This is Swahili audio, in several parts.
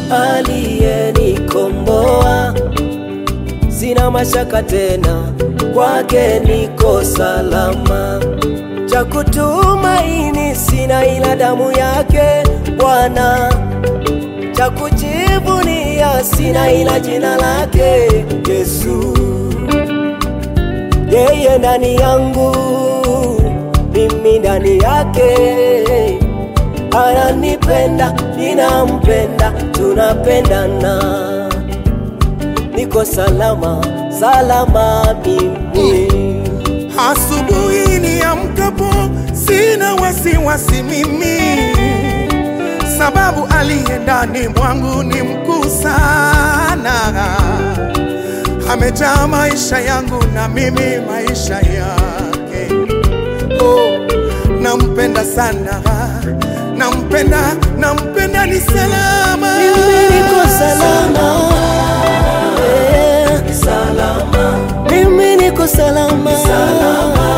aliyenikomboa, sina mashaka tena, kwake niko salama. Cha kutumaini sina ila damu yake Bwana, cha kujivunia sina ila jina lake Yesu. Yeye ndani yangu, mimi ndani yake, ananipenda, ninampenda, tunapendana, niko salama, salama mimi. Asubuhi niamkapo sina wasiwasi mimi, sababu aliye ndani mwangu ni mkuu sana. Amejaa maisha yangu na mimi maisha yake. Oh, nampenda sana, nampenda, nampenda, ni salama, Mimi niko salama, eh, salama. Mimi niko salama, salama,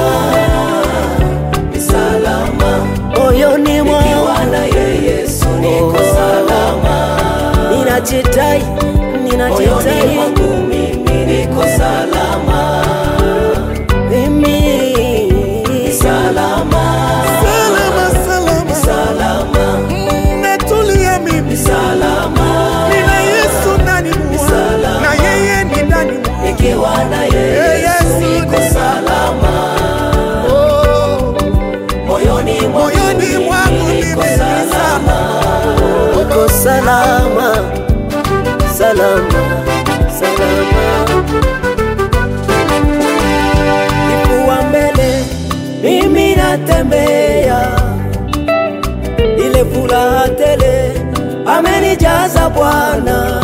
salama. Moyoni mwangu na Yesu niko salama. Ninajitai, ninajitai mwangu mimi niko salama. Mimi salama, salama, salama, salama, Mm, natulia mimi salama. nina Yesu ndani mwangu na yeye ni ndani mwangu. Nikiwa na Eh, Yesu Yesu niko ni- salama, Oh, moyoni mwangu moyoni mwangu mimi mimi niko ni salama, niko salama, salama, salama. Kifua mbele mimi natembea, ile furaha tele amenijaza Bwana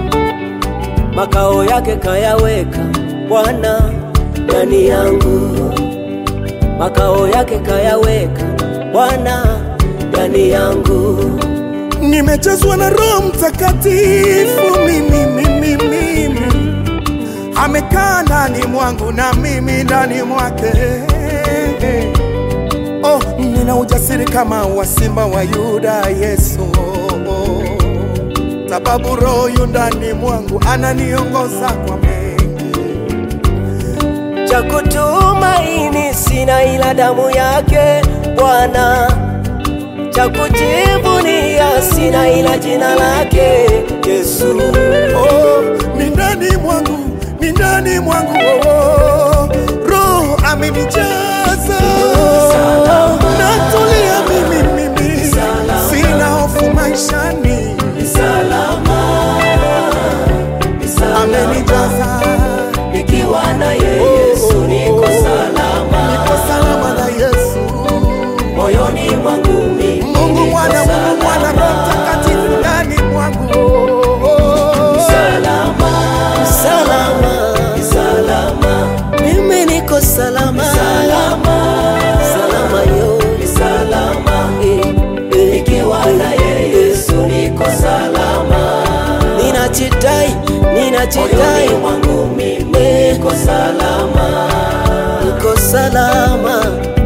makao yake kayaweka Bwana ndani yangu, makao yake kayaweka Bwana ndani yangu. nimejazwa na Roho Mtakatifu mimi, mimi, mimi. Amekaa ndani mwangu na mimi ndani mwake. Oh, nina ujasiri kama wa simba wa Yuda Yesu, sababu Roho yu ndani mwangu ananiongoza kwa mengi. Cha kutumaini sina ila damu yake Bwana, cha kujivunia sina ila jina lake Yesu. Oh, ni ndani mwangu, ni ndani mwangu oh, oh. Roho amenijaza natulia mimi, mimi sina hofu maishani, Salama, amenijaza nikiwa na Yesu niko salama, niko salama na Yesu. moyoni mwangu mimi Mungu niko mwana, Mungu salama. mwana, Roho Mtakatifu ndani mwangu oh, oh. salama, salama, salama. Mimi niko salama, salama, salama yo, salama. Nikiwa na Yesu niko salama. Ninajitai, ninajitai mwangu mimi niko salama, niko salama.